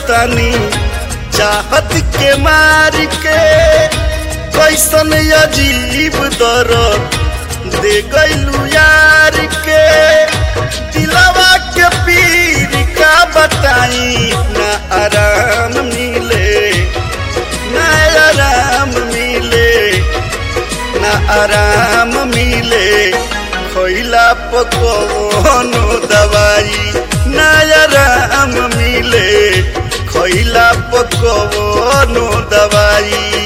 तनी चाहत के मार के कैसन अजीब दर्द दे गइलू यार के दिलवा के पीर का बताई ना आराम मिले ना आराम मिले ना आराम मिले खइला पकवनो दवाई ना आराम मिले खइला पकवनो दवाई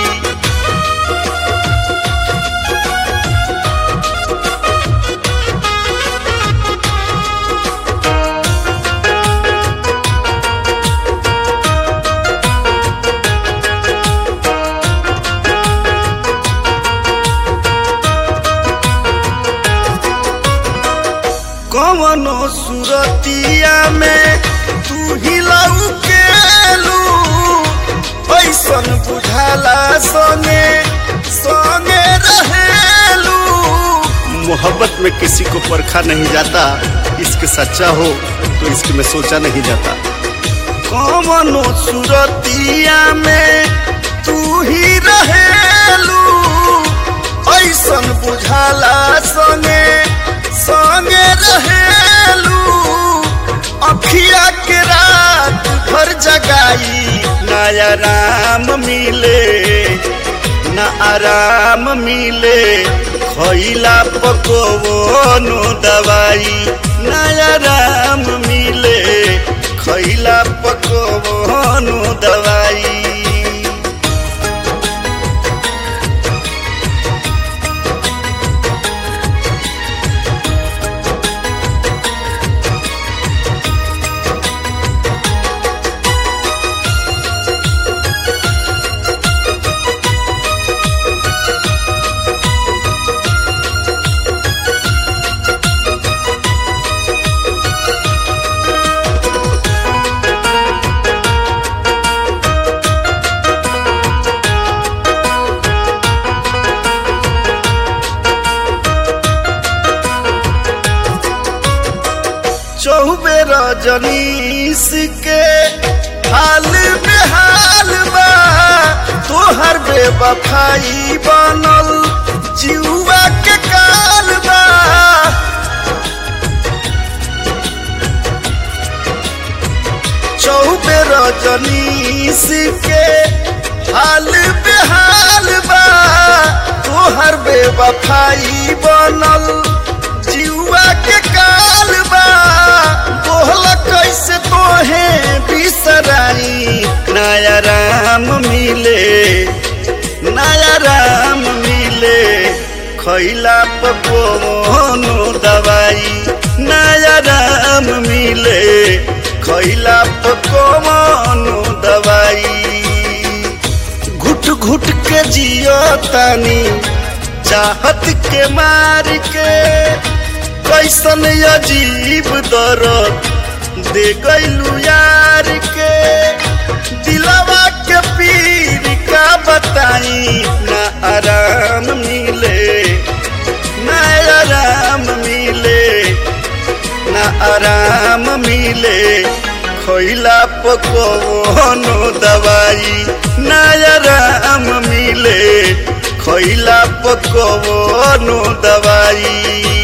कवनो सुरतिया में तू ही लौकेलू ऐसन बुझाला संगे संगे रहेलू मोहब्बत में किसी को परखा नहीं जाता इश्क सच्चा हो तो इश्क में सोचा नहीं जाता कवनो सुरतिया में तू ही रहेलू ऐसन बुझाला संगे संगे रहेलू अखिया के रात भर जगाई ना आराम मिले ना आराम मिले खइला पकवनो दवाई ना आराम मिले खइला पकवनो दवाई चौबे रजनीश के हाल बेहाल बा तोहर बेवफाई बनल जिउआ के काल बा चौबे रजनीश के हाल बेहाल बा तोहर बेवफाई बनल जिउआ के काल बा तोहला कैसे तोहे बिसराई नया राम मिले नया राम मिले खैला पकवनो दवाई नया राम मिले खैला पकवनो दवाई घुट घुट के जियो तानी चाहत के मार के कैसन अजीब दर्द दे गइलू यार के दिलवा के पीर का बताई ना आराम मिले ना आराम मिले ना आराम मिले खइला पकवनो दवाई ना आराम मिले खइला पकवनो दवाई